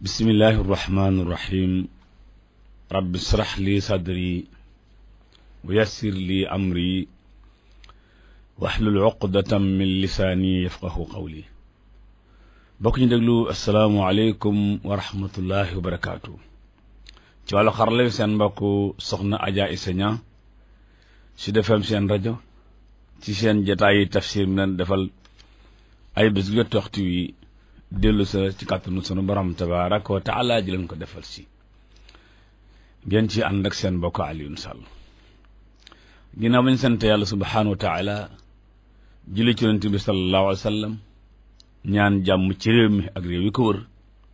bismillahi irrahmani irrahim rabbi israh li sadri wa yassir li amri waxlul uqdatam min lisaani yafqahu qawli bokk ñu déglu asalaamualeykum wa rahmatullahi wa barakaatu ci wàllu xarala wi seen mbokk soxna Adja Issa Niang su defeem seen rajo ci seen jataayi tafsir mi leen defal ay bés gu jot waxtu wi dellu sa ci kàttanu sunu borom tabaaraka wa taala ji leen ko defal si ngeen ci ànd ak seen mbokk Alioune Sall ginnaaw bañ sant yàlla subhaanahu wa taala julli ci yonent bi sallallahu alayhi wa sallam ñaan jàmm ci réew mi ak réew yi ko wër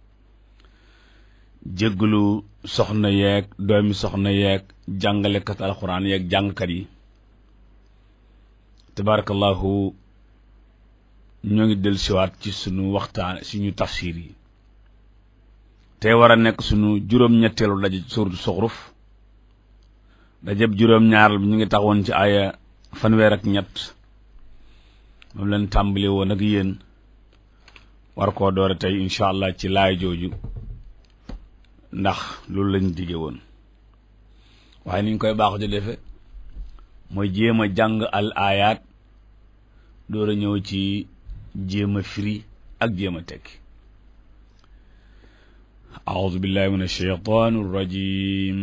jégglu soxna yeeg doomi soxna yeeg jàngalekat alxuraan yeeg jàngkat yi tabaarakallahu ñoo ngi del siwaat ci sunu waxtaan suñu tafsir yi tey war a nekk sunu juróom-ñetteelu daje suuratu Zuxruf dajeb juróom-ñaaral bi ñu ngi taxawoon ci aaya fanweer ak ñett moom leen tàmbali woon ak yéen war koo doore tey incha allah ci laay jooju ndax loolu lañ dige woon waaye niñ koy baaxu di defe mooy jéem a jàng al aayaat door a ñëw ci jéem a firi ak jéem a tekki أعوذ بالله من الشيطان الرجيم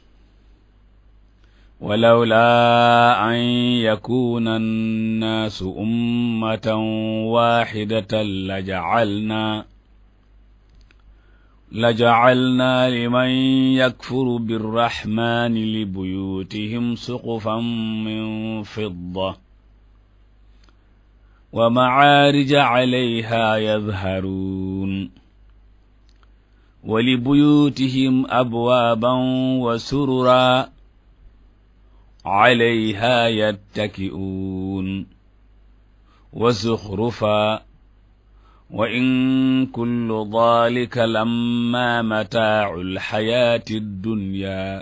ولولا أن يكون الناس أمة واحدة لجعلنا لجعلنا لمن يكفر بالرحمن لبيوتهم سقفا من فضة ومعارج عليها يظهرون ولبيوتهم أبوابا وسررا عليها يتكئون وزخرفا وإن كل ذلك لما متاع الحياة الدنيا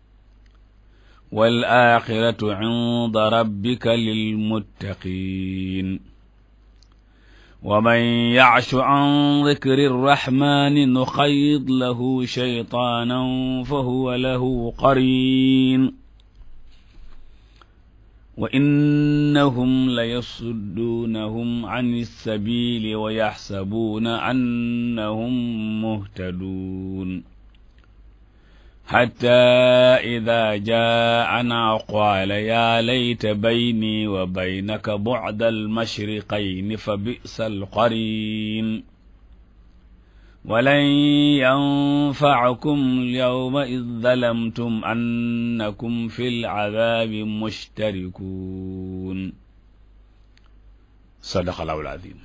والآخرة عند ربك للمتقين ومن يعش عن ذكر الرحمن نخيض له شيطانا فهو له قرين وإنهم ليصدونهم عن السبيل ويحسبون أنهم مهتدون حتى إذا جاءنا قال يا ليت بيني وبينك بعد المشرقين فبئس القرين ولن ينفعكم اليوم إذ ظلمتم أنكم في العذاب مشتركون صدق الله العظيم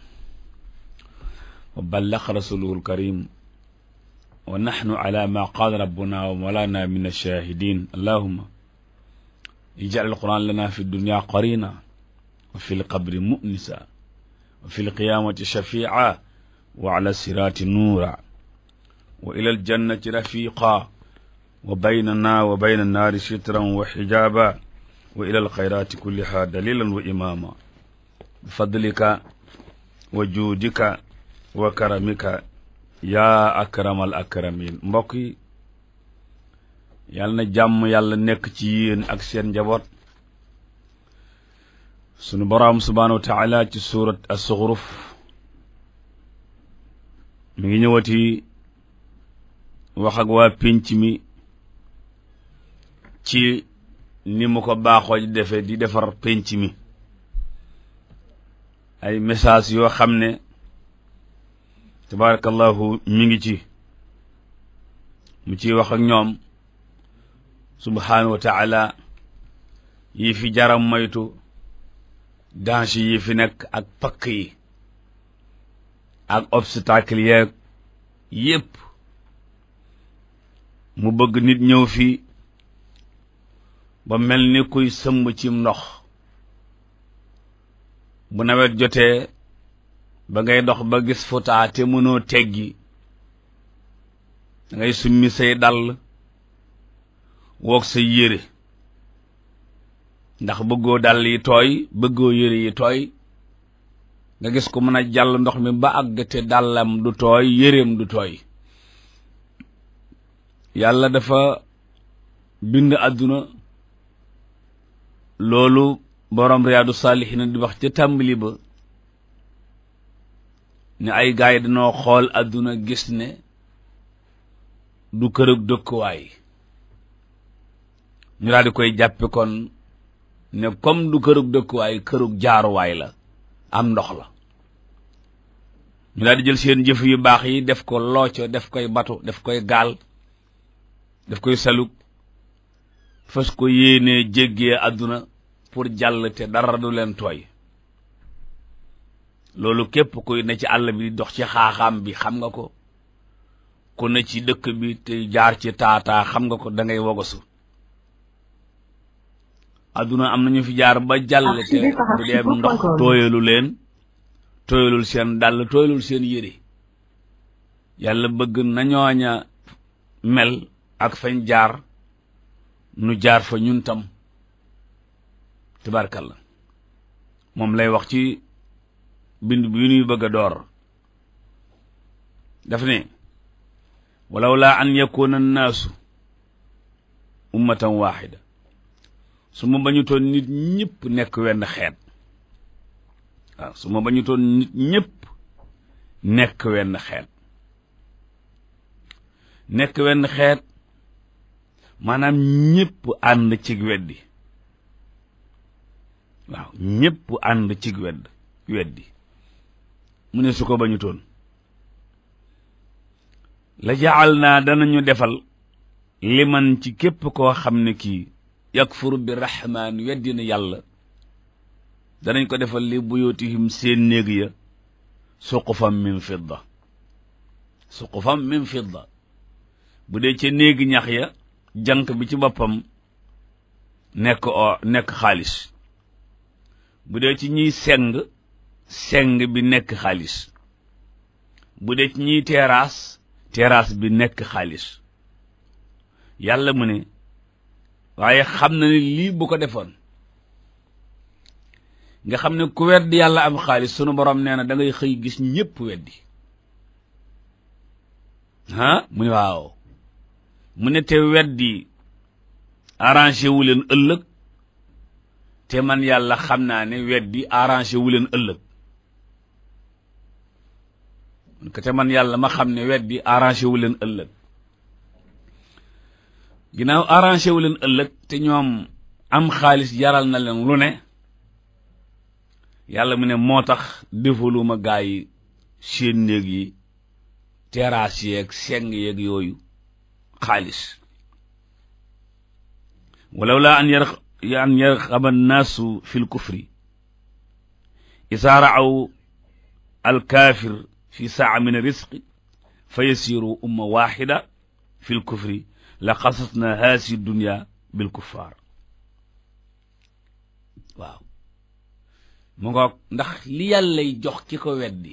وبلغ رسوله الكريم ونحن على ما قال ربنا ومولانا من الشاهدين اللهم اجعل القرآن لنا في الدنيا قرينا وفي القبر مؤنسا وفي القيامة شفيعا وعلى الصراط نورا وإلى الجنة رفيقا وبيننا وبين النار سترا وحجابا وإلى الخيرات كلها دليلا وإماما بفضلك وجودك وكرمك yaa akramal akramin mbokk yi yàlla na jàmm yàlla nekk ci yéen ak seen njaboot sunu boroom subhaanahu wa taala ci suurat as-Zuxruf mi ngi ñëwati wax ak waa pénc mi ci ni mu ko baaxoo di defee di defar pénc mi ay message yoo xam ne tabarakallahu mi ngi ci mu ciy wax ak ñoom subhaanahu wa taala yi fi jaram moytu danger yi fi nekk ak pakk yi ak obstacle yeeg yépp mu bëgg nit ñëw fi ba mel ni kuy sëmb cim ndox bu nawet jotee ba ngay dox ba gis futaa te mënoo teggi da ngay summi say dàll woog say yére ndax bëggoo dàll yi tooy bëggoo yére yi tooy nga gis ko mën a jàll ndox mi ba àgg te dàllam du tooy yéreem du tooy yàlla dafa bind àdduna loolu borom riyaadu saalihiina di wax ca tàmbali ba ne ay gaay yi dañoo xool àdduna gis ne du kërug dëkkuwaay ñu daal di koy jàppe kon ne comme du kërug dëkkuwaay kërug jaaruwaay la am ndox la ñu daal di jël seen jëf yu baax yi def ko looco def koy batu def koy gaal def koy salug fas ko yéenee jéggee àdduna pour jàll te dara du leen tooy loolu képp kuy ne ci àll bi dox ci xaaxaam bi xam nga ko ku ne ci dëkk bi te jaar ci taataa xam nga ko da ngay wogosu àdduna am nañu fi jaar ba jàll te bu dee ndox tooyalu leen tooyalul seen dàll tooyalul seen yére yàlla bëgg nañooña mel ak fañ jaar nu jaar fa ñun tam tabarkalla moom lay wax ci bind bi ñuy bëgg a door daf ne walaw laa an yakuna annaasu ummatan waxida su ma bañutoon nit ñëpp nekk wenn xeet waaw su ma bañutoon nit ñëpp nekk wenn xeet nekk wenn xeet maanaam ñëpp ànd cig weddi waaw ñëpp ànd cig wedd weddi mu ne su ko bañutoon la jaal naa danañu defal liman ci képp koo xam ne kii yakfuru bi rahmaan weddi na yàlla danañ ko defal li buyutihim seen néeg ya suqufam min fidda suqufam min fidda bu dee ca néegi ñax ya jànq bi ci boppam nekk o nekk xaalis bu dee ci ñiy seng seng bi nekk xaalis bu dee ci ñiy terrasse terrasse bi nekk xaalis yàlla mu ne waaye xam na ne lii bu ko defoon nga xam ne ku weddi yàlla am xaalis sunu borom nee na da ngay xëy gis ñépp weddi ah mu ne waaw mu ne te weddi arrangé wu leen ëllëg te man yàlla xam naa ne weddi arrangé wu leen ëllëg te man yàlla ma xam ne weddi arrangé wu leen ëllëg ginnaaw arrangé wu leen ëllëg te ñoom am xaalis jaral na leen lu ne yàlla mu ne moo tax defaluma gaa yi seen néeg yi terrasse yeeg seng yeeg yooyu xaalis walaw laa an yar an yarxaba annaasu fi lkufri isaa raaw alkaafir fi saa min risqi fa yasiru umma waxida fi lkufri la xasasna haasi dunya bilkuffaar waaw mu ngoog ndax li yàllay jox ki ko weddi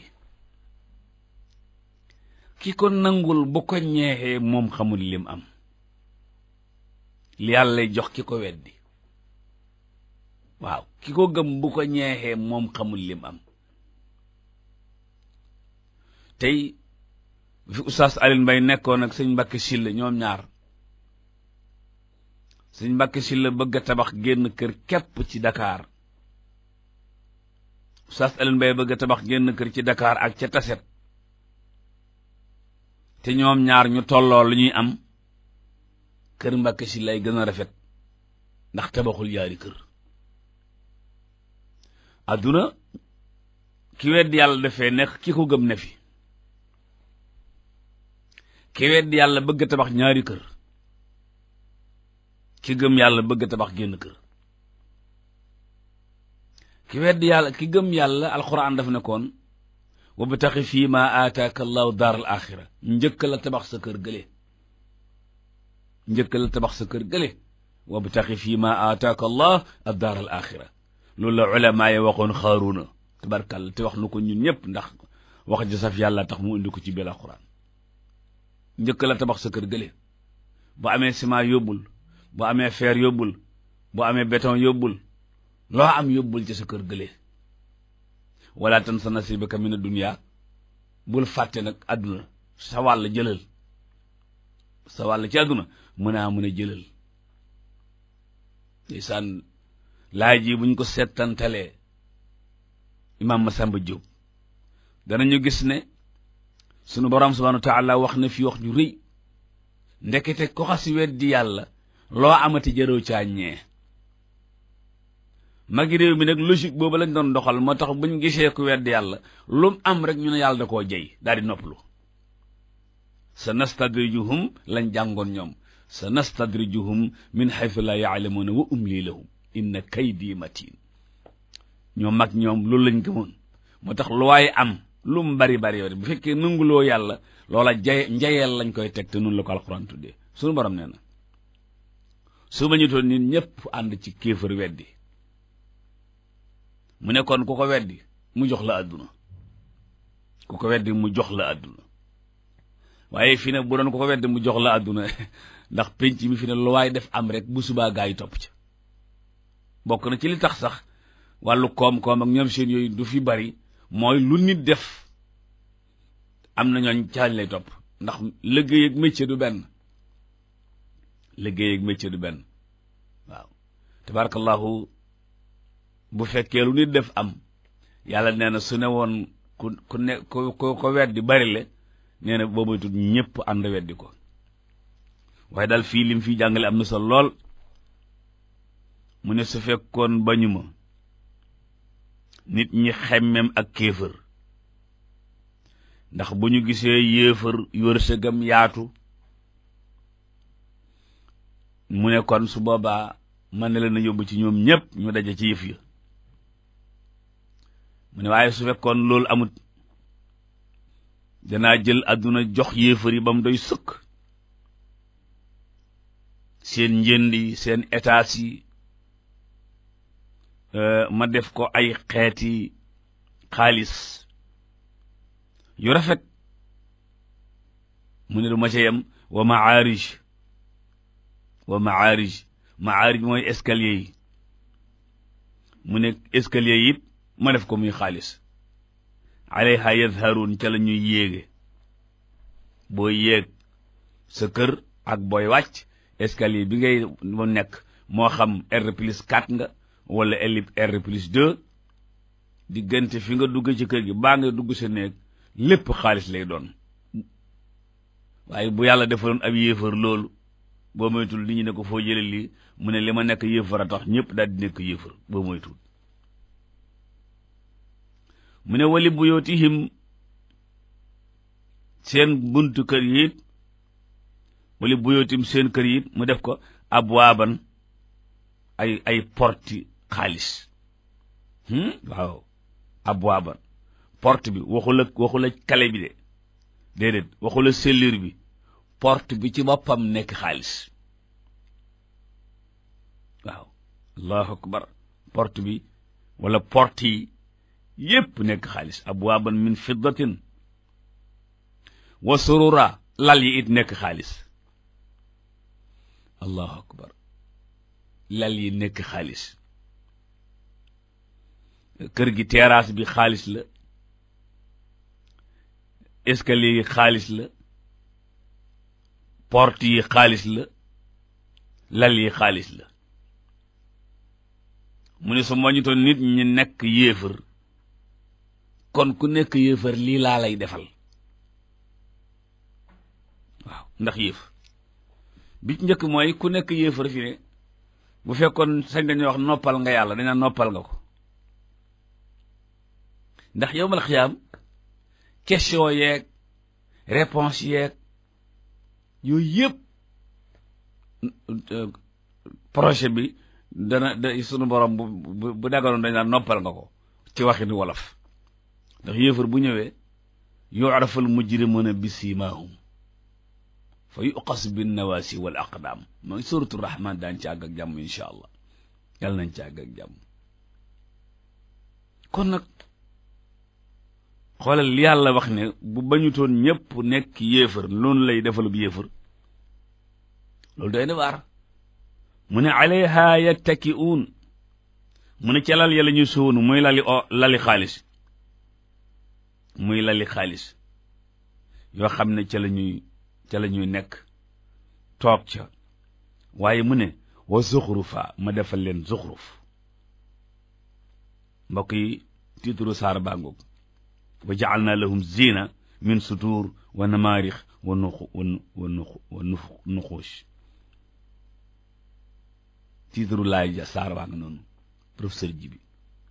ki ko nangul bu ko ñeexee moom xamul lim am li yàllay jox ki ko weddi waaw ki ko gëm bu ko ñeexee moom xamul lim am tey fi oustaz Alioune Mbaye nekkoon ak sëñ Mbàkke Sylla ñoom ñaar sëñ Mbàkke Sylla bëgg a tabax génn kër képp ci Dakar oustaz Alioune Mbaye bëgg a tabax génn kër ci Dakar ak ca Taset te ñoom ñaar ñu tolloo lu ñuy am kër Mbàkke Sylla lay gën a rafet ndax tabaxul yaari kër adduna ki weddi yàlla dafee nekk ki ko gëm ne fi ki weddi yàlla bëgg a tabax ñaari kër ki gëm yàlla bëgg a tabax génn kër ki weddi yàlla ki gëm yàlla alxuraan daf nekkoon wabtaxi fii ma aataaka allahu daar al axira njëkk la tabax sa kër gële njëkk la tabax sa kër gële wabtaxi fii ma aataaka allah ad daar al axira loolu la ulama yi waxoon xaaruna tabarkàlla te wax nu ko ñun ñëpp ndax wax ji saf yàlla tax mu indi ko ci biir alxuraan njëkk la tabax sa kër gële bu amee ciment yóbbul bu amee fer yóbbul bu amee béton yóbbul loo am yóbbul ci sa kër gële wala tan sa nasibaka mina dunya bul fàtte nag àdduna sa wàll jëlal sa wàll ci àdduna mën a mën a jëlal ndeysaan laaj yi buñ ko settantalee imaam Masamba Diop danañu gis ne sunu borom subhanahu wa taala wax na fi wax ju rëy ndekete ko xas weddi yàlla loo amati jëroo caa ñee magi réew mi nag logique boobu lañ doon doxal moo tax buñ gisee ku weddi yàlla lu mu am rek ñu ne yàlla da koo jey daal di noppalu sa nastadrijuhum lañ jàngoon ñoom sa nastadrijuhum min haythu la yaalamuuna wa umli lahum inna kaydi matin ñoom mag ñoom loolu lañ gëmoon moo tax lu waaye am lu mu bari bari bari bu fekkee nanguloo yàlla loola jay njayeel lañ koy teg te noonu la ko alxuraan tuddee suñu borom nee na su ma ñu toon nit ñëpp ànd ci kéefër weddi mu ne kon ku ko weddi mu jox la àdduna ku ko weddi mu jox la àdduna waaye fii nag bu doon ku ko weddi mu jox la àdduna ndax penc mi fi ne lu waaye def am rek bu subaa gaa yi topp ca bokk na ci li tax sax wàllu koom-koom ak ñoom seen yooyu du fi bari mooy lu nit def am na ñooñ caañ lay topp ndax liggéey ak métier du benn liggéey ak métier du benn waaw tabarakallahu bu fekkee lu nit def am yàlla nee na su ne woon ku ku ne ku ko weddi bari le nee na boobu tut ñëpp ànd weddi ko waaye daal fii lim fii jàngale am na solo lool mu ne su fekkoon bañu ma nit ñi xemmem ak kéefër ndax bu ñu gisee yéefër wërsëgam yaatu mu ne kon su boobaa mën na leen a yóbbu ci ñoom ñépp ñu daje ci yëf ya mu ne waaye su fekkoon loolu amut danaa jël àdduna jox yéefar yi ba mu doy sëkk seen njënd yi seen états yi ma def ko ay xeeti xaalis yu rafet mu ne du ma ca yem wa maarij wa maarij maarij mooy escalier yi mu ne escalier yi ma def ko muy xaalis alayha yazharun ca la ñuy yéege booy yéeg sa kër ak booy wàcc escalier bi ngay mu nekk moo xam R plus 4 nga wala R plus 2 diggante fi nga dugg ci kër gi baa nga dugg sa néeg lépp xaalis lay doon waaye bu yàlla defaloon ab yéefar loolu boo moytul li ñu ne ko foo jële lii mu ne li ma nekk yéefar a tax ñëpp daal di nekk yéefar boo moytul mu ne wali buyootihim seen buntu kër yi it wali buyootim seen kër yi it mu def ko abwaaban ay ay porti xaalis waaw abwaaban porte bi waxula waxula kale bi de déedéet waxula cellule bi porte bi ci boppam nekk xaalis waaw allahu akbar porte bi wala porte yi yépp nekk xaalis abwaaban min fiddatin wa surura lal yi it nekk xaalis allahu akbar lal yi nekk xaalis kër gi terrasse bi xaalis la escalier yi xaalis la porte yi xaalis la lal yi xaalis la mu ne su moñutoon nit ñi nekk yéefar kon ku nekk yéefar lii laa lay defal waaw ndax yéef bi ci njëkk mooy ku nekk yéefar fi ne bu fekkoon sañ dañuy wax noppal nga yàlla dañaa noppal nga ko ndax yowmal xiyaam question yeeg réponse yeeg yooyu yëpp projet bi dana da sunu borom bu bu daganoon dañ naan noppal nga ko ci waxin wolof ndax yéefar bu ñëwee yu'raful mujrimuna bi siimaahum fa yuqas bin nawaasi wal aqdaam mooy suratu rahman daan ci àgg ak jàmm insha allah yàlla nañ ci àgg ak jàmm kon nag xoolal li yàlla wax ne bu bañutoon ñépp nekk yéefar loolu lay defalub yéefar loolu doy na waar mu ne alayha yattaki'uun mu ne ca lal ya la ñuy suwoonu muy lali o lali xaalis muy lali xaalis yoo xam ne ca la ñuy ca la ñuy nekk toog ca waaye mu ne wa zuxrufa ma defal leen zuxruf mbokk yi tiituru saar bàngoog wa ja'alna lahum zina min sutur wa namaarix wa nuxu wa nuxu wa nuxuush tiituru laay ja saar baa nga noonu professeur ji bi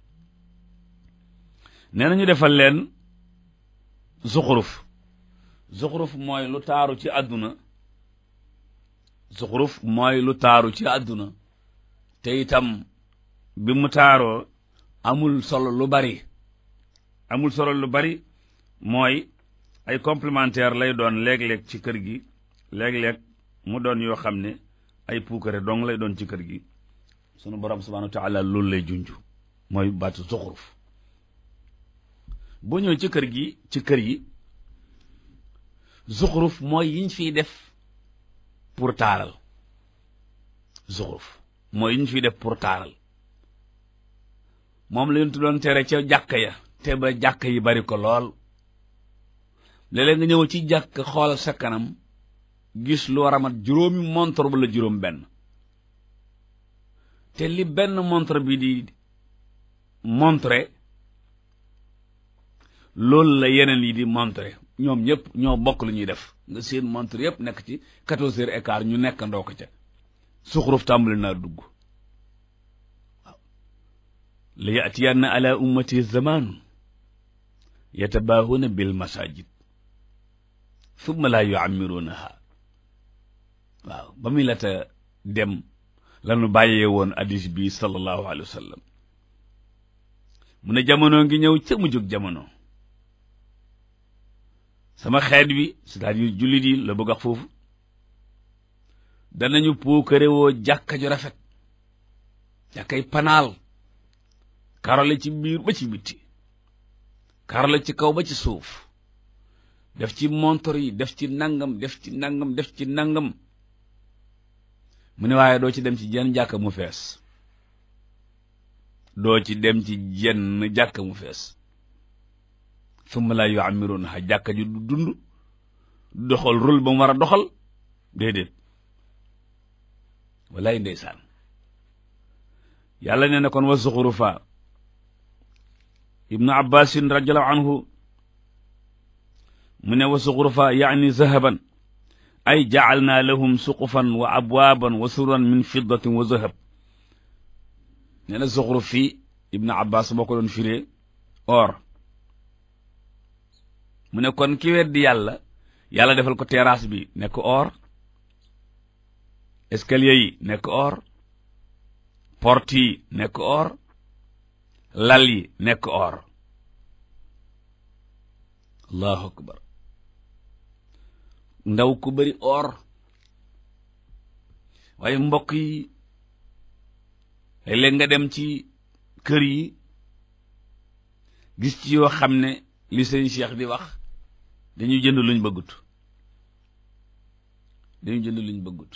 nee na ñu defal leen zuxuruf zuxuruf mooy lu taaru ci àdduna zuxuruf mooy lu taaru ci àdduna te itam bi mu taaroo amul solo lu bari amul solo lu bari mooy ay complémentaire lay doon léeg-léeg ci kër gi léeg-léeg mu doon yoo xam ne ay puukare dong lay doon ci kër gi sunu borom subhanahu wa taala loolu lay junj mooy baatu zuxuruf boo ñëwee ci kër gi ci kër yi zuxuruf mooy yiñ fiy def pour taaral zuxuruf mooy yiñ fiy def pour taaral moom la ñu doon tere ca jàkka ya te ba jàkka yi bari ko lool léeg-léeg nga ñëw ci jàkk xool sa kanam gis lu war a mat juróomi montre wala juróom benn te li benn montre bi di montre loolu la yeneen yi di montre ñoom ñëpp ñoo bokk lu ñuy def nga seen montre yëpp nekk ci quatorze heures et quart ñu nekk ndoo ko ca suxuruf tàmbali naa dugg waaw la yatiyanna ala ummati zamanu yatabaahuna bil masajid summa laa yuammirunaha waaw ba muy la ta dem lanu bàyyee woon hadis bi sallallahu alayhi wa sallam mu ne jamono ngi ñëw ca mu jóg jamono sama xeet wi c'est-à-dire jullit yi la bëgg wax foofu danañu puukare woo jàkka ju rafet jàkkay panaal karole ci biir ba ci bitti karole ci kaw ba ci suuf def ci montor yi def ci nangam def ci nangam def ci nangam mu ne waaye doo ci dem ci jenn jàkka mu fees doo ci dem ci jenn jàkka mu fees summa laa yu'ammirunaha jàkka ju du dund doxal rôle ba mu war a doxal déedéet wallaay ndeysaan yàlla nee na kon wa zuxrufa ibnu abbasin radiallahu anhu mu ne wa zuxrufa yaani zahaban ay jacalnaa lahum suqufan wa abwaaban wa sururan min fiddatin wa zahab nee na zuxruf fii ibnu abbas boo ko doon firee or mu ne kon ki weddi yàlla yàlla defal ko terrasse bi nekk or escalier yi nekk or porte yi nekk or lal yi nekk or allahu akbar ndaw ku bari or waaye mbokk yi léeg-léeg nga dem ci kër yi gis ci yoo xam ne li sëñ Cheikh di wax dañuy jënd luñ bëggut dañuy jënd luñ bëggut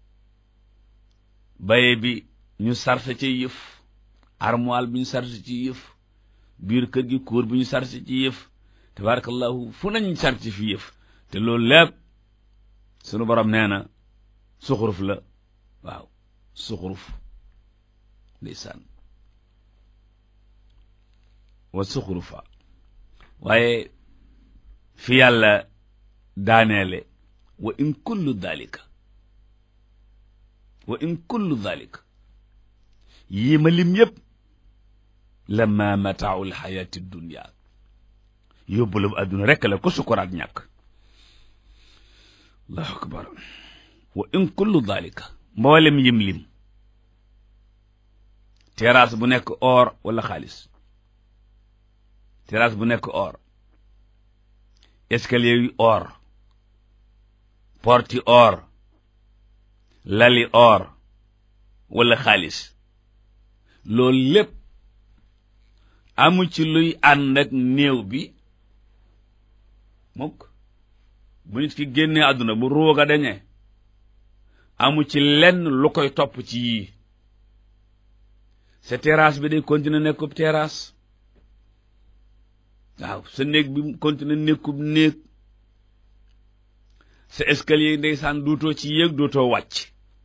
baye bi ñu sarse ci yëf armoire bi ñu sarse ci yëf biir kër gi kóor bi ñu sarse ci yëf tabarakallahu fu nañ sarse fi yëf te loolu lépp sunu borom nee na suxuruf la waaw suxuruf ndeysaan wa suxurufa waaye fi yàlla daaneele wa in kullu dalika wa in kullu dalika yii ma lim yépp lamma mataaul xayaati dunia yóbbulu adduna rekk la ko sukuraat ñàkk allahu akbar wa in kullu dalika mboolem yim lim terrasse bu nekk or wala xaalis terrasse bu nekk or escalier yu or porti or lali or wala xaalis loolu lépp amu ci luy ànd ak néew bi mukk bu nit ki génnee àdduna bu ruuga dañee amu ci lenn lu koy topp ci yii sa terrasse bi day continuer nekkub terrasse waaw sa néeg bi continuer nekkub néeg sa escalier ndeysaan duutoo ci yéeg duutoo wàcc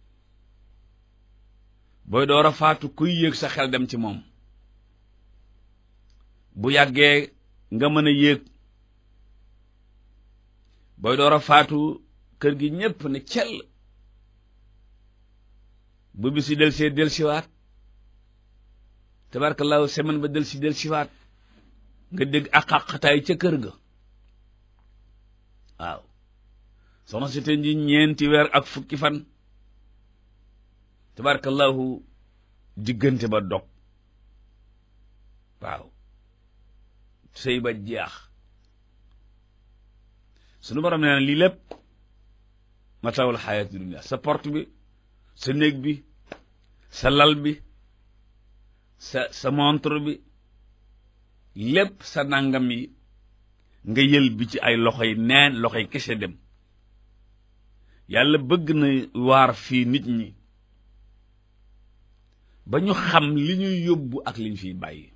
booy door a faatu kuy yéeg sa xel dem ci moom bu yàggee nga mën a yéeg booy door a faatu kër gi ñépp ne cell bu bisi del see del siwaat tabarkallahu semaine ba del si del siwaat nga dégg ak àqataay ca kër ga waaw soxna si te ji ñeenti weer ak fukki fan tabarkallahu diggante ba dog waaw sëy ba jeex sunu borom nee na lii lépp matawul xayaati dunia sa porte bi sa néeg bi sa lal bi sa sa montre bi lépp sa nangam yi nga yël bi ci ay loxoy neen loxoy kese dem yàlla bëgg na waar fii nit ñi ba ñu xam li ñuy yóbbu ak li ñu fiy bàyyi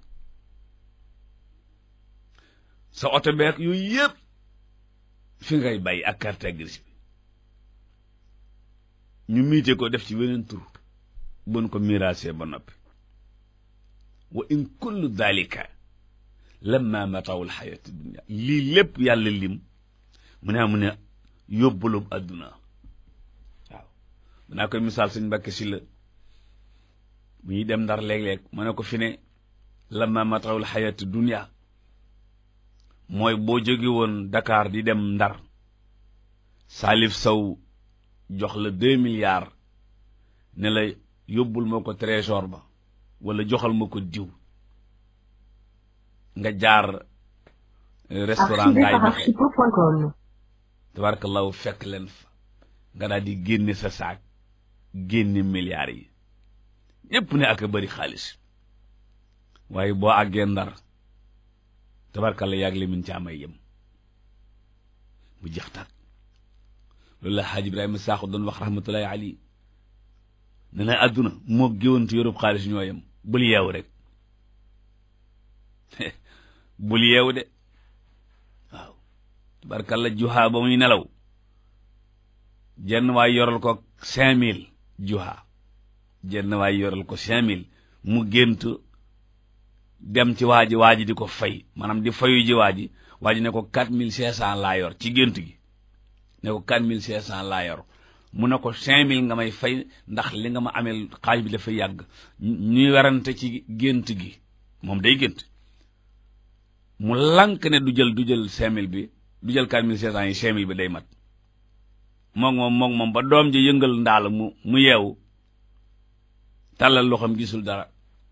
sa oto beek yooyu yëpp fi ngay bàyyi ak carte grise bi ñu miite ko def ci weneen tur bon ko miraasee ba noppi wa in kullu dalika lamma matawul xayati dunia lii lépp yàlla lim mu ne mu ne yóbbulub adduna waaw mu naa koy misaal suñ mbàkke si la bu ñuy dem ndar léeg-léeg mu ne ko fi ne lamma matawul xayati dunia mooy boo jóge woon Dakar di dem ndar Salif Sow jox la deux milliards ne la yóbbul ma ko trésor ba wala joxal ma ko diw nga jaar restaurant ngaay mexe tabarakallahu fekk leen fa nga daal di génne sa saak génne milliards yi ñépp ne ak a bari xaalis waaye boo àggee ndar tabarkalla yàgg li min ci amay yem bu jeex tàkk loolu la xaaj ibrahima saaxu doon wax rahmatullahi ali ne na àdduna moo géwantu yorub xaalis ñoo yem bul yeew rek bul yeew de waaw tabarkalla juha ba muy nelaw jenn waay yoral ko cinq mille juha jenn waay yoral ko cinq mille mu gént dem ci waa ji waa ji di ko fay maanaam di fayu ji waa ji waa ji ne ko quatre mille cinq cent laa yor ci gént gi ne ko quatre mille cinq cent laa yor mu ne ko cinq mille nga may fay ndax li nga ma ameel xaaj bi dafa yàgg ñuy werante ci gént gi moom day gént mu lank ne du jël du jël cinq mille bi du jël quatre mille cinq cent yi cinq mille bi day mat moom moom moom moom ba doom ji yëngal ndaal mu mu yeewu tàllal loxoom gisul dara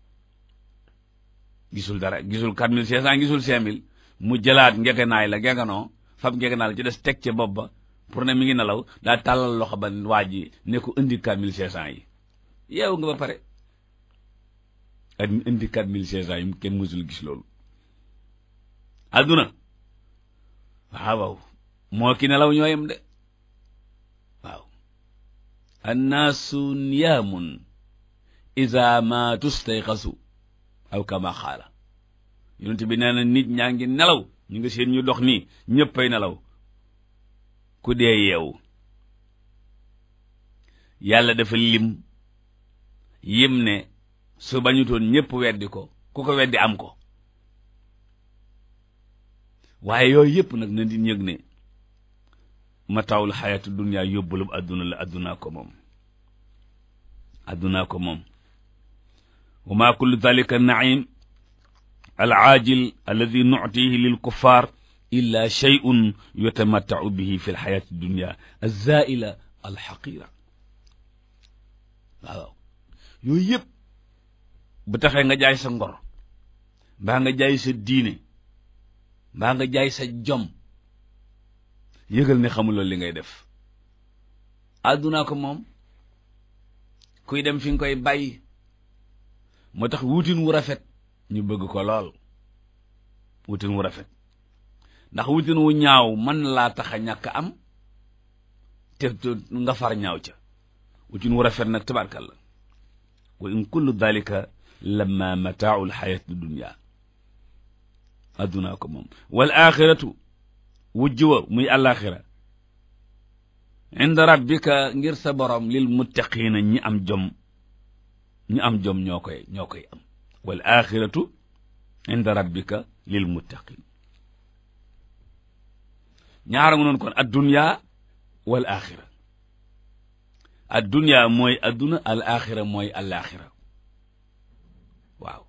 gisul dara gisul quatre mille cinq cent gisul cinq mille mu jëlaat ngegenaay la ngegenoo fab ngegenaay la ci des teg ca bopp ba pour ne mi ngi nelaw daa tàllal loxo ba waa ji ne ko indi quatre mille cinq cent yi yeewu nga ba pare ak indi quatre mille cinq cent yi kenn mësul gis loolu adduna waaw waaw moo ki nelaw ñooyam de waaw annaasu niyaamun iza ma tustayqasu aw kama xaala yonent bi nee na nit ñaa ngi nelaw ñu ngi seen ñu dox nii ñëppay nelaw ku dee yeewu yàlla dafa lim yim ne su bañutoon ñëpp weddi ko ku ko weddi am ko waaye yooyu yëpp nag na di ñëg ne mataawul xayatu dunya yóbbulub adduna la addunaa ko moom addunaa ko moom wa ma kullu dalika naim alaajil alladi nuctihi lilkuffar illa shay'un yutamattau bihi fi lxayati dunya alzaila alxaqira waaw yooyu yëpp bu taxee nga jaay sa ngor mbaa nga jaay sa diine mbaa nga jaay sa jom yëgal ne xamuloo li ngay def àddunaa ko moom kuy dem fi nga koy bàyyi moo tax wutin wu rafet ñu bëgg ko lool wutin wu rafet ndax wutin wu ñaaw mën laa tax a ñàkk am te nga far ñaaw ca wutin wu rafet nag tabarkalla wa in kullu dalika lamma mataau lxayati dunia addunaa ko moom wal axiratu wujj wa muy àllaaxira inda rabbika ngir sa borom lil muttaqiina ñi am jom ñi am jom ñoo koy ñoo koy am wal axiratu inda rabbika lil muttaqin ñaara nga noonu kon addunya wal axira addunya mooy adduna al axira mooy al axira waaw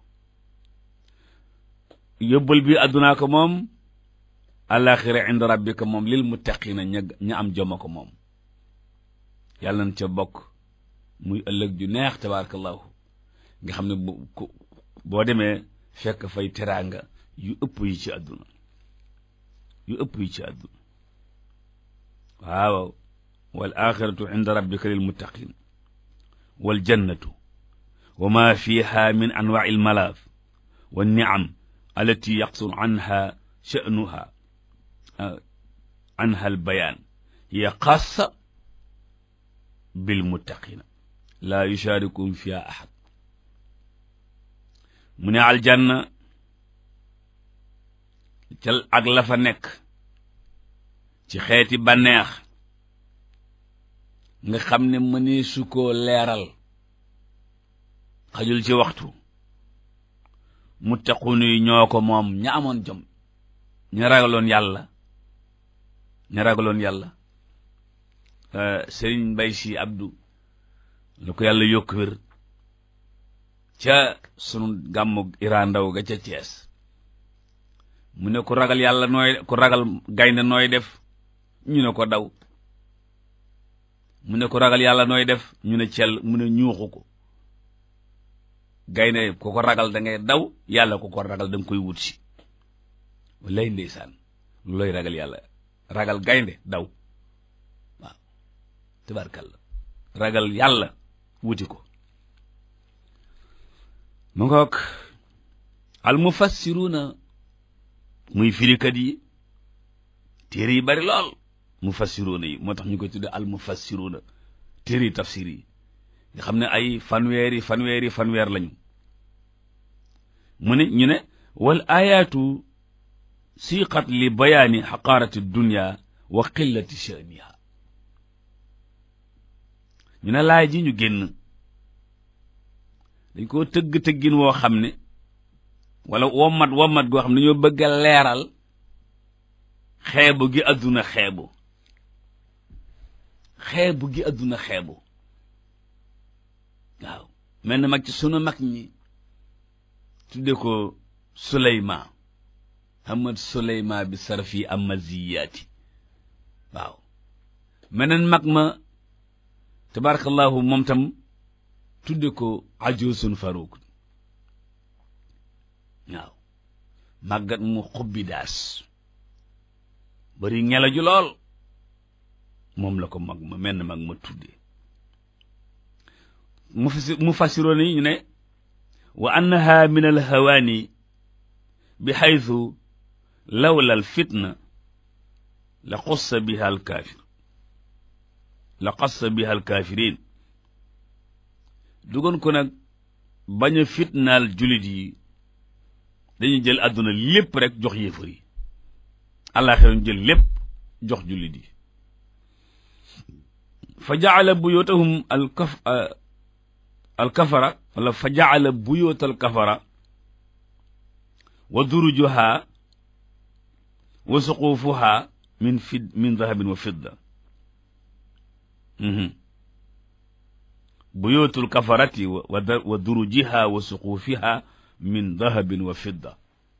yóbbal bi addunaa ko moom al axira inda rabbika moom lil muttaqina ña ña am joma ko moom yàlla na ca bokk muy ëllëg ju neex tabarakallahu nga xam ne bu boo demee fekk fay teraanga yu ëpp yi ci àdduna yu ëpp yi ci àdduna waaw wal axiratu inda rabbika lil muttaqin wal jannatu wa ma fiha min anwaai al malaaf wa niam allati yaqsur anha sha'nuha anha al bayaan hiya xaasa bil muttaqina laa yushaarikum fiha ahad mu ne aljanna cal ak la fa nekk ci xeeti bànneex nga xam ne mënee su koo leeral xajul ci waxtu muttaqunu yi ñoo ko moom ña amoon jom ña ragaloon yàlla ña ragaloon yàlla sëriñ mbay si abdu lu ko yàlla yokk wér ca sunu gàmmu Iran ndaw ga ca Cees mu ne ku ragal yàlla nooy ku ragal gaynde nooy def ñu ne ko daw mu ne ku ragal yàlla nooy def ñu ne cell mu ne ñuuxu ko gaynde ku ko ragal da ngay daw yàlla ku ko ragal da nga koy wut si lay ndeysaan lu looy ragal yàlla ragal gaynde daw waaw tabarkalla ragal yàlla wuti ko mu ngoog al mufassiruna muy firikat yi téere yi bari lool mufassiruna yi moo tax ñu koy tudde al mufassiruna téere yi tafsir yi nga xam ne ay fanweeri fanweeri fanweer lañu mu ne ñu ne wal ayaatu siqat li bayaani xaqaarati dunya wa qillati sha'niha ñu ne laay ji ñu génn dañ koo tëgg tëggin woo xam ne wala wommat wommat goo xam ne dañoo bëgg a leeral xeebu gi àdduna xeebu xeebu gi àdduna xeebu waaw mel na mag ci sunu mag ñi tudde ko Suleyma Hamad Suleyma bi sarfi amaziyaati waaw meneen mag ma tabarakallahu moom tam tudde ko ajusun faruuk waaw màggat mu xubbi daas bari ngelaju lool moom la ko mag ma menn mag ma tudde mu fasi mu fasiroon yi ñu ne wa annaha min al hawaani bi xaytu lawla al fitna la xussa biha al kaafir la xassa biha al kaafirin dugoon ko nag bañ a fitnaal julit yi dañuy jël àdduna lépp rek jox yéefar yi àllaaxira ñu jël lépp jox julit yi fa jaala buyutahum al kaf al kafara wala fa jaala buyut al kafara wa durujuha wa suqufuha min fid min dahabin wa fidda buyutul kafarati wa durujiha wa suqufiha min dahabin wa fidda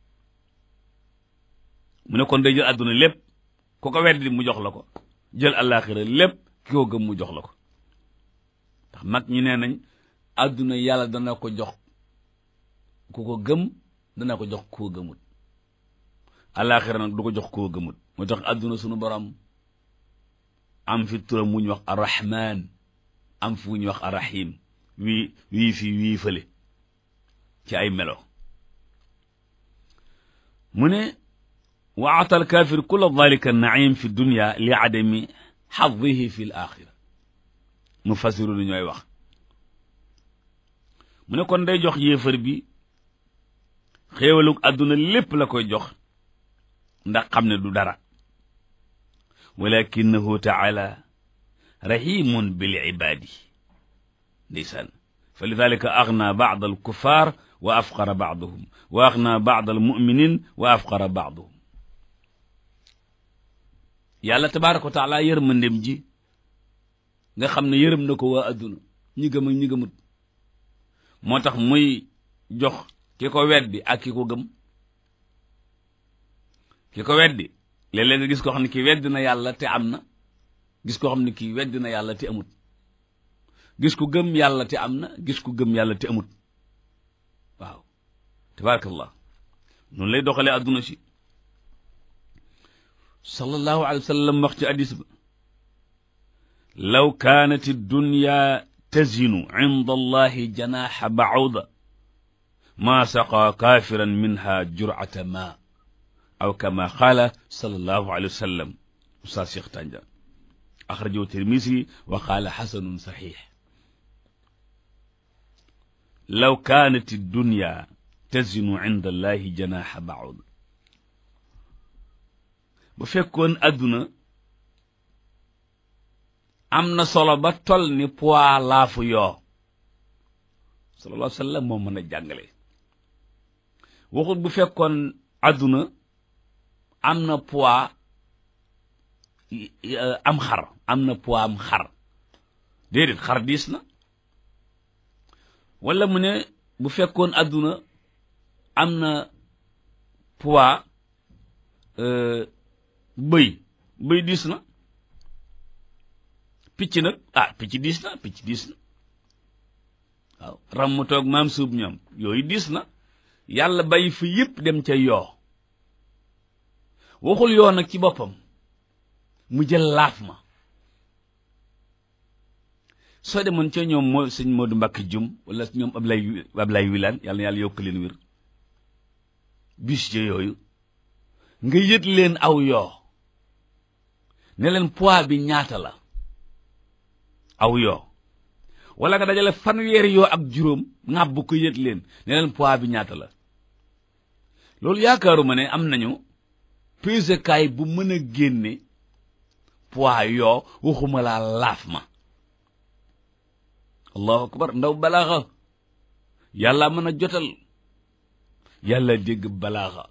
mu ne kon day jël àdduna lépp ku ko weddi mu jox la ko jël àllaaxira lépp ki ko gëm mu jox la ko ndax mag ñi nee nañ àdduna yàlla dana ko jox ku ko gëm dana ko jox ku ko gëmut àllaaxira nag du ko jox ku ko gëmut moo tax àdduna sunu borom am fi turam mu ñu wax arrahman am fu ñu wax arrahim wii wii fii wii fële ci ay melo mu ne wa ata alkaafir kulla dalika naim fi dunya li adami xadihi fi l axira mufassiru lu ñooy wax mu ne kon day jox yéefar bi xéewalug àdduna lépp la koy jox ndax xam ne du dara walakinahu taala rahimun bil ibaadi ndeysaan fa lidalika agna baad al kuffar wa afqara baaduhum wa agna baad al muminin wa afqara baaduhum yàlla tabaraka wa taala yërmandem ji nga xam ne yërëm na ko waa adduna ñi gëm ak ñi gëmut moo tax muy jox ki ko weddi ak ki ko gëm ki ko weddi léeg-léeg nga gis koo xam ne kii weddi na yàlla te am na gis koo xam ne kii weddi na yàlla te amut gis ku gëm yàlla te am na gis ku gëm yàlla te amut waaw tabarakallah noonu lay doxalee adduna si sallallahu alayhi wa sallam wax ci hadis ba law kaanat dunya tazinu inda allahi janaxa bauda ma saqa kaafiran minha jurata ma aw kama qaala sallallahu alayhi wa sallam ustaas Cheikh Tanja axrajahu Tirmisi wa qaala xasanun saxiix law kaanat dunya tazinu inda allahi janaxa bauda bu fekkoon adduna am na solo ba tol ni poids laafu yoo sallallahu alayhi wa sallam moo mën a jàngale waxut bu fekkoon adduna am na poids am xar am na poids am xar déedéet xar diis na wala mu ne bu fekkoon adduna am na poids bëy bëy diis na picc nag ah picc diis na picc diis na waaw ram mu toog maam suub ñoom yooyu diis na yàlla bàyyi fi yëpp dem ca yoo waxul yoo nag ci boppam mu jël laaf ma soo demoon ca ñoom moo sëñ Modou Mbacke jum wala ñoom Ablay Ablay Wilane yàlla na yàlla yokk leen wér bis ja yooyu nga yët leen aw yoo ne leen poids bi ñaata la aw yoo wala nga dajale fanweeri yoo ak juróom ŋàbb ko yët leen ne leen poids bi ñaata la loolu yaakaaruma ne am nañu pesekaay bu mën a génne poids yoo waxuma laa laaf ma allahu akbar ndaw balaaxa yàlla mën a jotal yàlla dégg balaaxa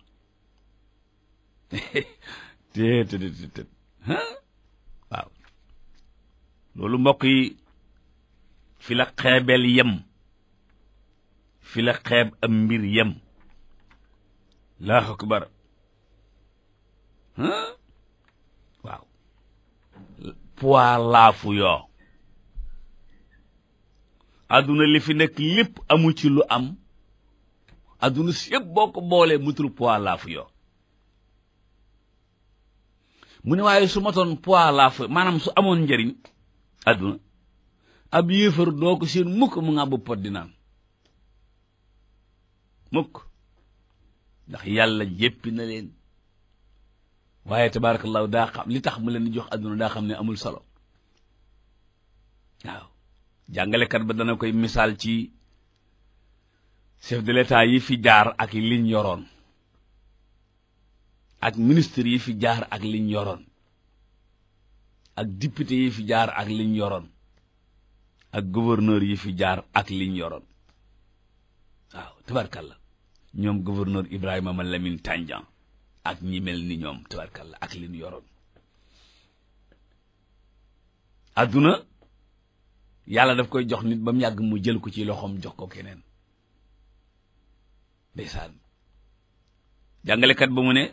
te te te te waaw loolu mbokk yi fi la xeebeel yem fi la xeeb am mbir yem allahu akbar waaw poids laafu yoo adduna li fi nekk lépp amu ci lu am adduna si yëpp boo ko boolee mutul poids laafu yoo mu ne waaye su matoon poids laafu maanaam su amoon njëriñ adduna ab yéefar doo ko seen mukk mu nga bu pot di naan mukk ndax yàlla jéppi na leen waaye tabarakallahu daa xam li tax mu leen di jox adduna daa xam ne amul solo waaw jàngalekat ba dana koy misaal ci chef de l'état yi fi jaar ak liñ yoroon ak ministre yi fi jaar ak liñ yoroon ak député yi fi jaar ak liñ yoroon ak gouverneur yi fi jaar ak liñ yoroon waaw tabarkalla ñoom gouverneur Ibrahima ma Lamine Tandian ak ñi mel ni ñoom tabarkalla ak liñ yoroon adduna yàlla daf koy jox nit ba mu yàgg mu jël ko ci loxoom jox ko keneen ndeysaan jàngalekat ba mu ne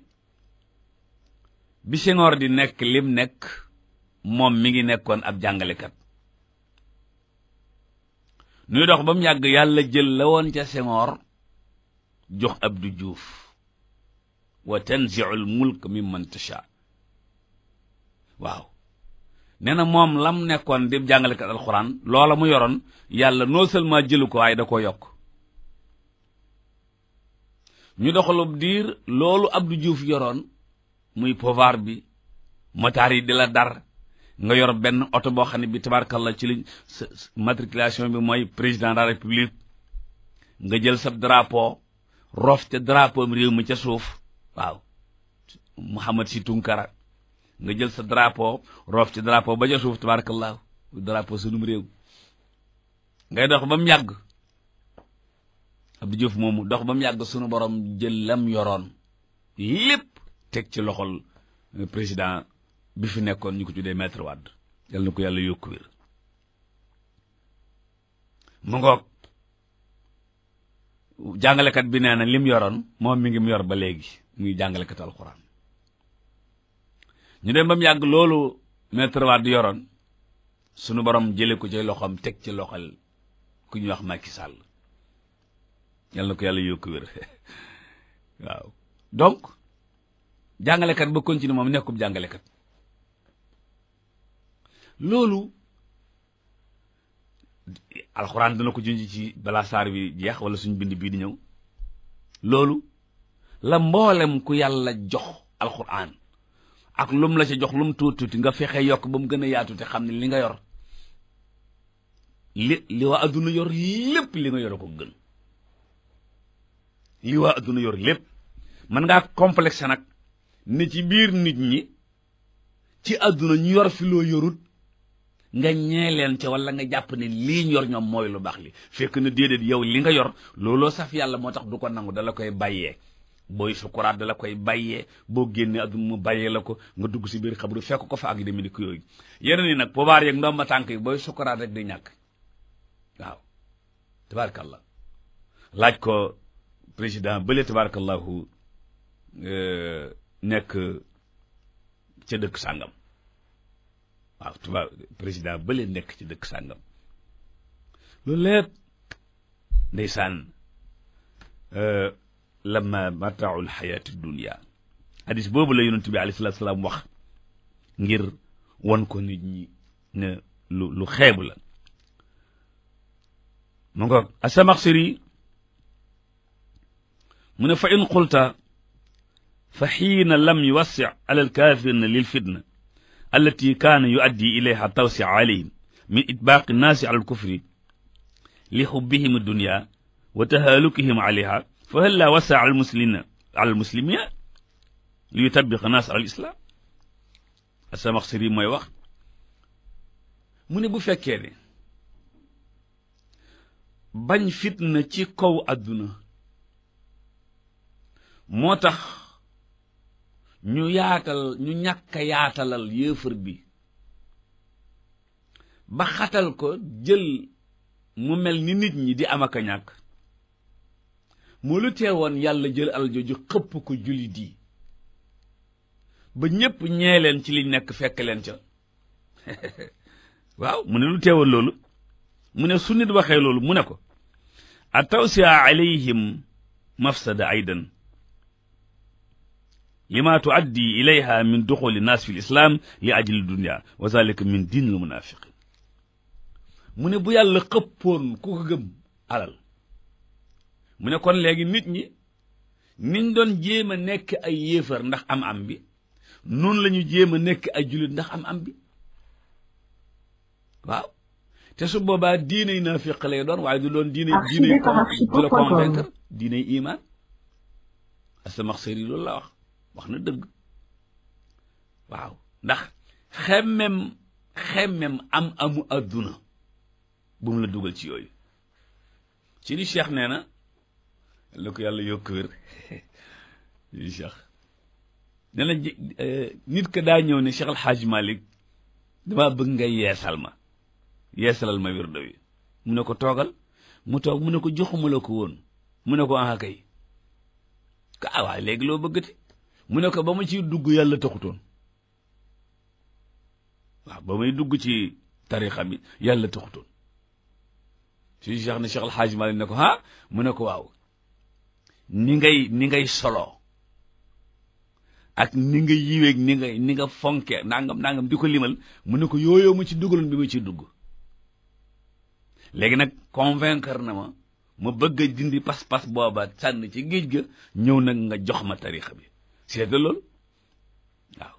bi Senghor di nekk lim nekk moom mi ngi nekkoon ab jàngalekat nuy dox ba mu yàgg yàlla jël la woon ca Senghor jox Abdou Diouf wa tanzi'ul mulk mimman tasha waaw nee na moom lam nekkoon di jàngalekat alxuraan loola mu yoroon yàlla non seulement jëlu ko waaye da ko yokk ñu doxalub diir loolu Abdou Diouf yoroon muy pouvoir bi motaar yi di la dar nga yor benn oto boo xam ne bi tabarkalla ci liñ matriculation bi mooy président de la république nga jël sa drapeau rof ca drapeau réew mi ca suuf waaw Mouhamad si Tunkara nga jël sa drapeau roof ci drapeau ba ca suuf tabarakallahu drapeau sunum réew ngay dox ba mu yàgg Abdou Diouf moomu dox ba mu yàgg sunu borom jël lam yoroon lépp teg ci loxol président bi fi nekkoon ñu ko tuddee maître Wade yal na ko yàlla yokku wér mu ngoog jàngalekat bi nee na lim yoroon moom mi ngi mu yor ba léegi muy jàngalekat alxuraan ñu dem ba mu yàgg loolu maître Wade yoroon sunu borom jële ko ci loxoom teg ci loxol ku ñuy wax Macky Sall yal na ko yàlla yokku wér waaw donc jàngalekat ba continue moom nekkub jàngalekat loolu alxuraan dana ko junj ci balaa saar bi jeex wala suñ bind bii di ñëw loolu la mboolem ku yàlla jox alxuraan ak lum la ca jox lum tuuti tuuti nga fexe yokk ba mu gën a yaatu te xam ne li nga yor li li waa adduna yor lépp li nga yor ko gën li waa adduna yor lépp mën ngaa complexe nag ne ci biir nit ñi ci adduna ñu yor fi loo yorut nga ñee leen ca wala nga jàpp ne lii ñu yor ñoom mooy lu baax li fekk na déedéet yow li nga yor looloo saf yàlla moo tax du ko nangu dala koy bàyyee booy sukuraat dala koy bàyyee boo génnee adduna mu bàyyee la ko nga dugg si biir xabru fekk ko fa ak demi ni ko yooyu yeneen yi nag pouvoir yeeg ndomba tànk yi booy sukuraat rek di ñàkk waaw tabarakallah laaj ko président bële tabarakallahu nekk ca dëkk sàngam waaw tubaab président bële nekk ci dëkk sàngam loolu lépp ndeysaan lamma mataaul xayaati dunia hadis boobu la yonent bi alayhi salaatu salaam wax ngir won ko nit ñi ne lu lu xeebu la mu nga asamaxsiri mu ne fa in qulta fa xiina lam yuwassi ala alkaafirina lil fitna allati kaana yuaddi ilayha tawsi alayhim min itbaaqi nnaasi ala alkufri li xubbihim addunya wa tahaalukihim alayha fa hal laa wasa ala almuslimina ala almuslimina li yutabiq naas ala alislam asamaxsiri mooy wax mu ne bu fekkee ne bañ fitna ci kaw adduna moo tax ñu yaatal ñu ñàkk a yaatalal yéefar bi ba xatal ko jël mu mel ni nit ñi di am ak a ñàkk moo lu teewoon yàlla jël alal jooju xëpp ko jullit yi ba ñépp ñee leen ci liñ nekk fekk leen ca waaw mu ne lu teewoon loolu mu ne su nit waxee loolu mu ne ko a tawsia alayhim mafsada aydan lima tuaddi ilayha min duxuli naas fi lislam li ajli dunia wa zalika min diin al munafiqin mu ne bu yàlla xëppoon ku ko gëm alal mu ne kon léegi nit ñi niñ doon jéem a nekk ay yéefar ndax am am bi noonu la ñu jéem a nekk ay jullit ndax am am bi waaw te su boobaa diiney naafiq lay doon waaye du doon diine diiney du la convaincre diiney iman Asamaxsari loolu la wax wax na dëgg waaw ndax xemmem xemmem am amu adduna bu mu la dugal ci yooyu ci ni cheikh nee na la ko yàlla yokk wér yi cheikh nee na nit ka daa ñëw ne Cheikh Alxaaj Malik dama bëgg nga yeesal ma yeesalal ma wirdo wi mu ne ko toogal mu toog mu ne ko joxuma la ko woon mu ne ko ah kay ka ah waaye léegi loo bëggati mu ne ko ba ma ciy dugg yàlla taxutoon waaw ba may dugg ci tarixa bi yàlla taxutoon si cheikh ne Cheikh Alxaaj Malik ne ko ah mu ne ko waaw ni ngay ni ngay solo ak ni nga yiweeg ni nga ni nga fonke nangam nangam di ko limal mu ne ko yooyoo ma ci dugaloon bi ma ciy dugg léegi nag convaincre na ma ma bëgg a dindi pas-pas booba sànn ci géej ga ñëw nag nga jox ma tarixa bi seeta loolu waaw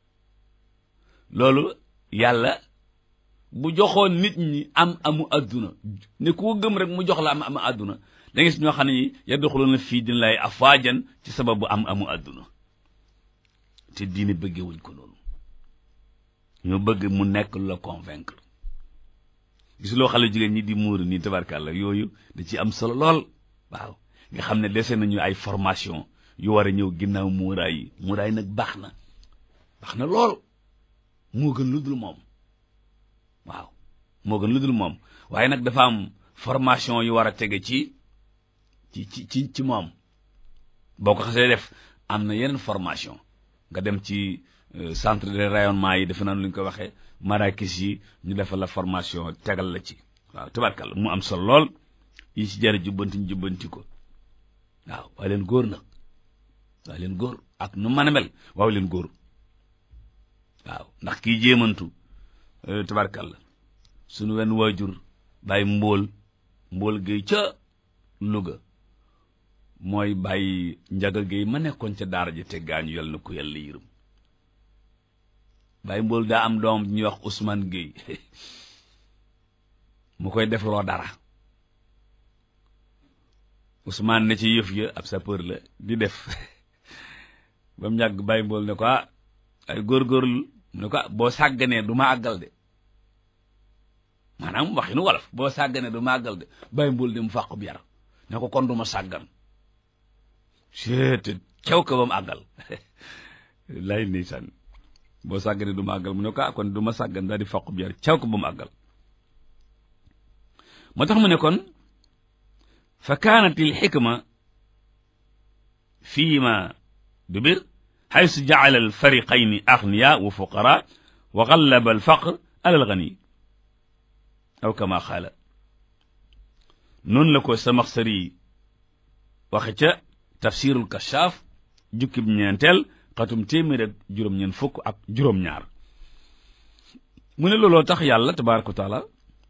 loolu yàlla bu joxoon nit ñi am amu adduna ne ku ko gëm rek mu jox la am amu adduna da gis ñoo xam ne ñi yadxuluuna fii din lay afwaajan ci sababu am amu adduna te diine bëggewuñ ko noonu ñoo bëgg mu nekk lu la convaincre gis loo xale jigéen ñi di muur nii tabarkàlla yooyu da ci am solo lool waaw nga xam ne dese nañu ay formation yu war a ñëw ginnaaw muuraay yi muuraay nag baax na baax na lool moo gën lu dul moom waaw moo gën lu dul moom waaye nag dafa am formation yu war a tege ci ci ci ci ci moom boo ko xasee def am na yeneen formation nga dem ci centre de rayonnement yi defe naa lu ñu ko waxee marakis yi ñu defal la formation tegal la ci waaw tabarkàlla mu am solo lool yi ci jar jubbanti ñu jubbanti ko waaw waaye leen góor nag waaye leen góor ak nu mën a mel waaw leen góor waaw ndax kii jéemantu tabarkàlla suñu wenn waajur bàyyi mbóol mbóol géey ca Louga mooy bàyyi njaga géey ma nekkoon ca daara ji te gaañu yal na ko yàlla yërëm bàyyi mbóol daa am doom ñuy wax Ousmane Géey mu koy def loo dara Ousmane ne ci yëf ya ab sapeur la di def ba mu yàgg bàyyi mbool ne ko ah ay góorgóorlu mu ne ko ah boo sàgganee du ma àggal de maanaam waxinu wolof boo sàgganee du ma àggal de bàyyi mbool dem fàq bi yar ne ko kon du ma sàggan seete caw ko ba mu àggal lay ndeysaan boo sàgganee du ma àggal mu ne ko ah kon du ma sàggan daal di fàq bi yar caw ko ba mu àggal moo tax mu ne kon fa kaanat il xikma fii ma dubir xaysu jacala alfariqayni agniya wa fuqara wa gallaba alfaqr ala algani aw kama qaala noonu la ko Samaxsari waxe ca tafsirul kashaaf jukkib ñeenteel xatum téeméer ak juróom-ñeent fukk ak juróom-ñaar mu ne looloo tax yàlla tabaaraka wa taala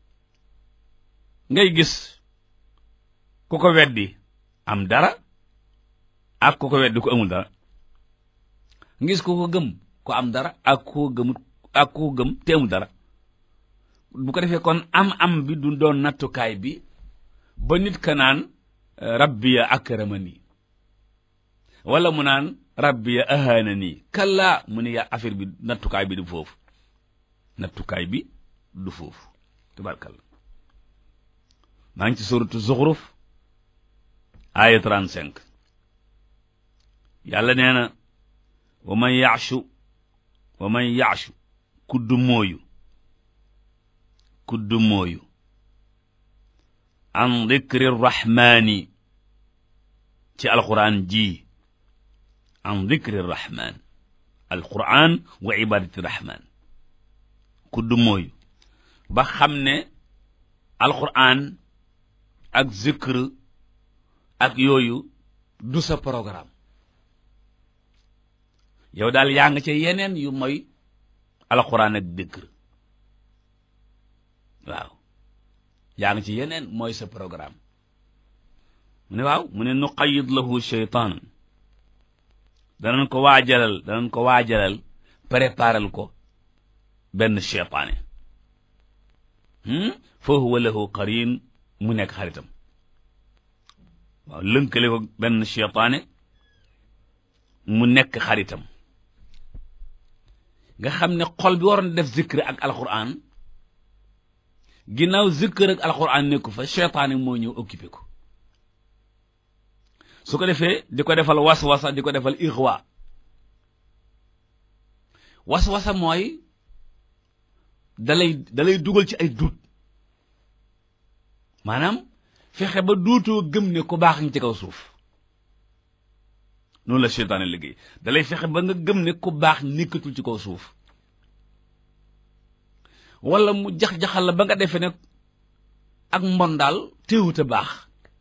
ngay gis ku ko weddi am dara ak ku ko weddi ku amul dara ngis ku ko gëm ku am dara ak ku ko gëmut ak ku ko gëm te amul dara bu ko defee kon am am bi du doon nattukaay bi ba nit ka naan rabbiya akramani wala mu naan rabbiya ahanani kallaa mu ne yaa affaire bi nattukaay bi du foofu nattukaay bi du foofu tabarkalla maa ngi ci suratu zuxruf aaya 35 yàlla nee na wa man yaashu wa man yaashu kudd mooyu kudd mooyu an dikri rahmaani ci alquran ji an dikri rahmaan alquran wa ibadati rahmaan kudd mooyu ba xam ne alquran ak zikr ak yooyu du sa programme yow daal yaa nga ca yeneen yu mooy alquran ak zikr waaw yaa ngi ci yeneen mooy sa programme mu ne waaw mu ne nuqayid lahu sheytaan danañ ko waajalal danañ ko waajalal préparal ko benn cheytaane fa huwa lahu qarin mu nekk xaritam waaw lënkale ko benn cheytaane mu nekk xaritam nga xam ne xol bi waroon def zikr ak alquran ginnaaw zikr ak alquran nekku fa cheytaane moo ñëw occupé ko su ko defee di ko defal waswasa di ko defal ixwa waswasa mooy dalay dalay dugal ci ay duut maanaam fexe ba duutoo gëm ne ku baax nga ci kaw suuf noonu la seytaane liggéey dalay fexe ba nga gëm ne ku baax nekkatul ci kaw suuf wala mu jax-jaxal la ba nga defee ne ak mbon daal téewut a baax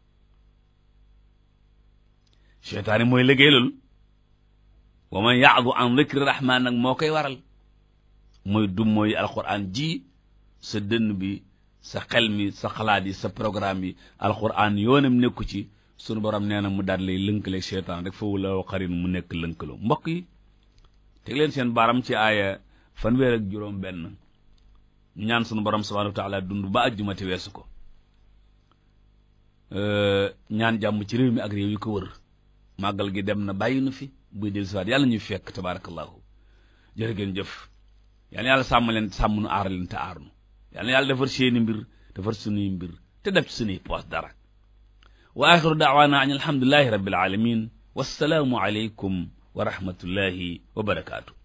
seytaane mooy liggéey loolu wa man yaadu an dhikri rahman nag moo koy waral mooy du mooy alquran ji sa dënn bi sa xel mi sa xalaat yi sa programme yi alquran yoonam nekku ci sunu borom nee na mu daal lay lënkale seytaan rek foofu la xarin mu nekk lënkaloo mbokk yi teg leen seen baaram ci aaya fanweer ak juróom benn ñu ñaan sunu borom subhanahu wa taala dund ba ajjumati weesu ko ñaan jàmm ci réew mi ak réew yi ko wër màggal gi dem na bàyyi nu fi buy del siwaat yàlla ñuy fekk tabarakallahu jërë ngeen jëf yal na yàlla sàmm leen sàmm nu aar leen te aar nu yal na yàlla defar seeni mbir defar sunuy mbir te def ci sunuy poos dara wa axiru daawaana an alhamdulillahi rabbil alamin wassalaamu aleykum wa rahmatullahi wa barakaatu